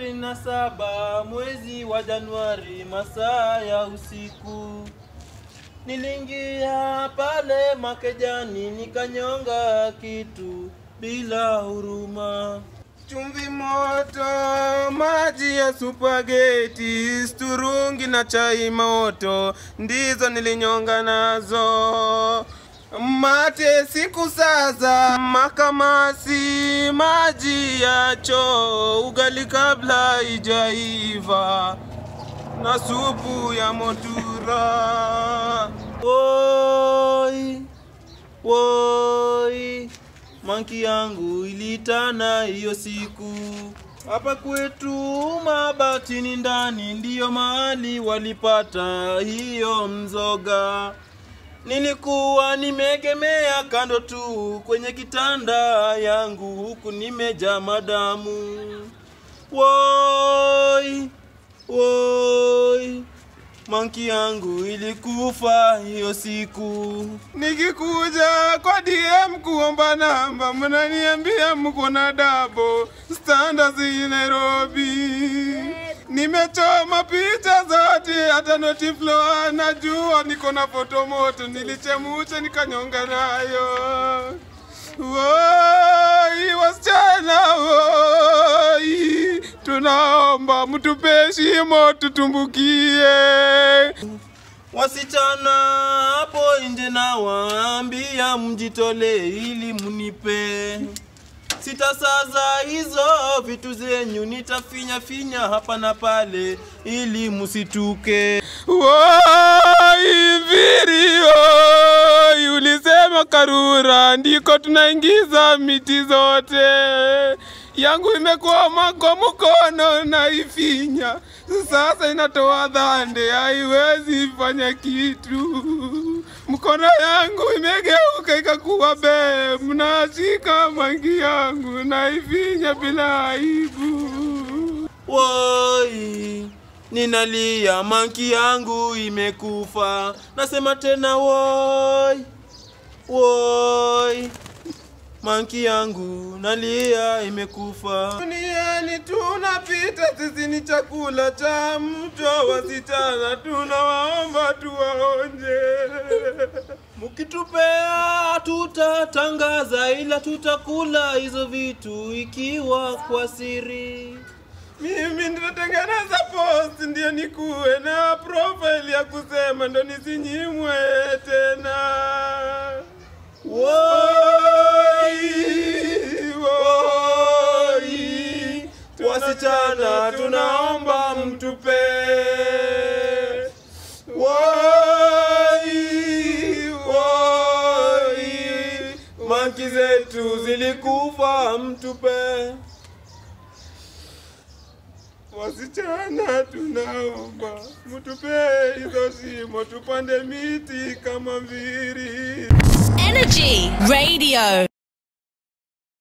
ishirini na saba mwezi wa Januari, masaa ya usiku, niliingia pale Makejani nikanyonga kitu bila huruma. Chumvi moto, maji ya supageti, sturungi na chai moto, ndizo nilinyonga nazo. Mate siku sasa, makamasi, maji ya choo, ugali kabla ijaiva, na supu ya motura. Woi, woi, manki yangu ilitana hiyo siku. Hapa kwetu Mabatini ndani ndiyo mahali walipata hiyo mzoga. Nilikuwa nimeegemea kando tu kwenye kitanda yangu huku nimejaa madamu. Woi, woi, manki yangu ilikufa hiyo siku. Nikikuja kwa DM kuomba namba, mnaniambia mko na dabo standards hii Nairobi. Nimechoma picha zote, hata noti flow anajua niko na foto moto, nilichemusha nikanyonga nayo. Woi, wasichana woi, tunaomba mtupe shimo tutumbukie. Wasichana hapo nje na waambia mjitolee ili munipe sitasaza hizo vitu zenyu, nitafinya finya hapa na pale ili musituke. Woi virio, ulisema Karura ndiko tunaingiza miti zote. Yangu imekwama kwa mkono na ifinya, sasa inatoa dhande, haiwezi fanya kitu. Mkono yangu imegeuka ikakuwa be, mnashika mangi yangu na ifinya bila aibu. Woi, ninalia, manki yangu imekufa. Nasema tena woi, woi, manki yangu nalia, imekufa. Duniani tunapita, sisi ni chakula cha mto. Wasichana tunawaomba tuwaonje. Mukitupea tutatangaza, ila tutakula hizo vitu ikiwa kwa siri. Mimi nitatengeneza post ndio nikuwe na profile ya kusema ndo nisinyimwe tena. Woi, woi, wasichana tunaomba mtupe. Woi, woi, manki zetu zilikufa mtupe. Wasichana tunaomba mtupe hizo shimo, tupande miti kama mbiri. Energy Radio.